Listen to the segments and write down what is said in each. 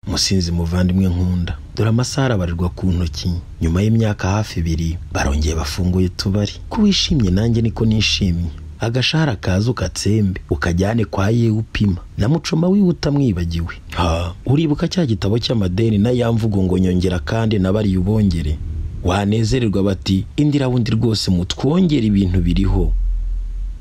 musinzi muvandimwe nkunda dore amasaha arabarirwa ku ntoki nyuma y'imyaka hafi ibiri barongeye bafunguye utubari ko wishimye nanjye niko nishimye agashahara kaza ukatsembe ukajyane kwa ye upima na mucoma wiwe utamwibagiwe ha uribuka cya gitabo cy'amadeni na ya mvugo ngo nyongera kandi nabariye ubongere wanezererwa bati indira wundi rwose mutwongere ibintu biriho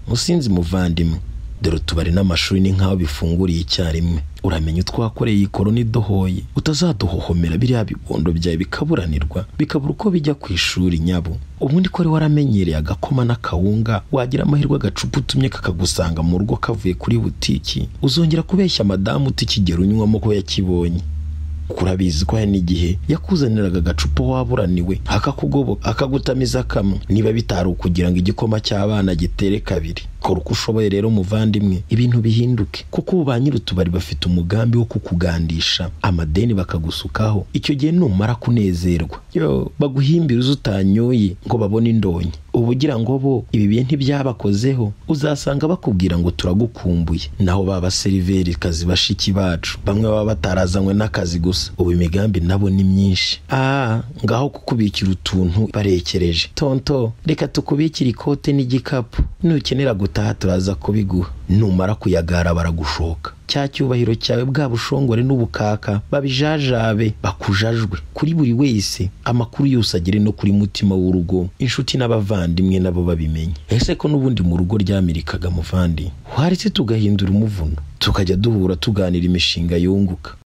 musinzi muvandimwe dore utubari n'amashuri ni nk'aho bifunguriye icyarimwe uramenya utwakoreye ikoroni dohoye utazaduhohomera biriya bibondo byawe bikaburanirwa bikabura uko bijya ku ishuri nyabo ubundi ko wari waramenyereye agakoma n'akawunga wagira amahirwe agacupa utumye kakagusanga mu rugo kavuye kuri butiki uzongera kubeshya madamu utikigera unywamo ko yakibonye kurabizi ko hari n'igihe yakuzaniraga agacupa waburaniwe akakugoboka akagutamiza kamwe niba bitari ukugira ngo igikoma cy'abana gitere kabiri kora uko ushoboye rero muvandimwe ibintu bihinduke kuko ubu ba nyir'utubari bafite umugambi wo kukugandisha amadeni bakagusukaho icyo gihe numara kunezerwa yo baguhimbira uzi utanyoye ngo babone indonyi uba ugira ngo bo ibi bihe ntibyabakozeho uzasanga bakubwira ngo turagukumbuye naho baba kazi bashiki bacu bamwe baba batarazanywe n'akazi gusa ubu imigambi nabo ni myinshi ah ngaho kukubikira utuntu barekereje tonto reka tukubikire ikote n'igikapu nukenera gutaha turaza kubiguha numara kuyagara baragushoka cya cyubahiro cyawe bwa bushongore n'ubukaka babijajabe bakujajwe kuri buri wese amakuru yose agere no kuri mutima w'urugo inshuti n'abavandimwe nabo babimenye ese ko n'ubundi mu rugo ryamirikaga muvandi waretse tugahindura umuvuno tukajya duhura tuganira imishinga yunguka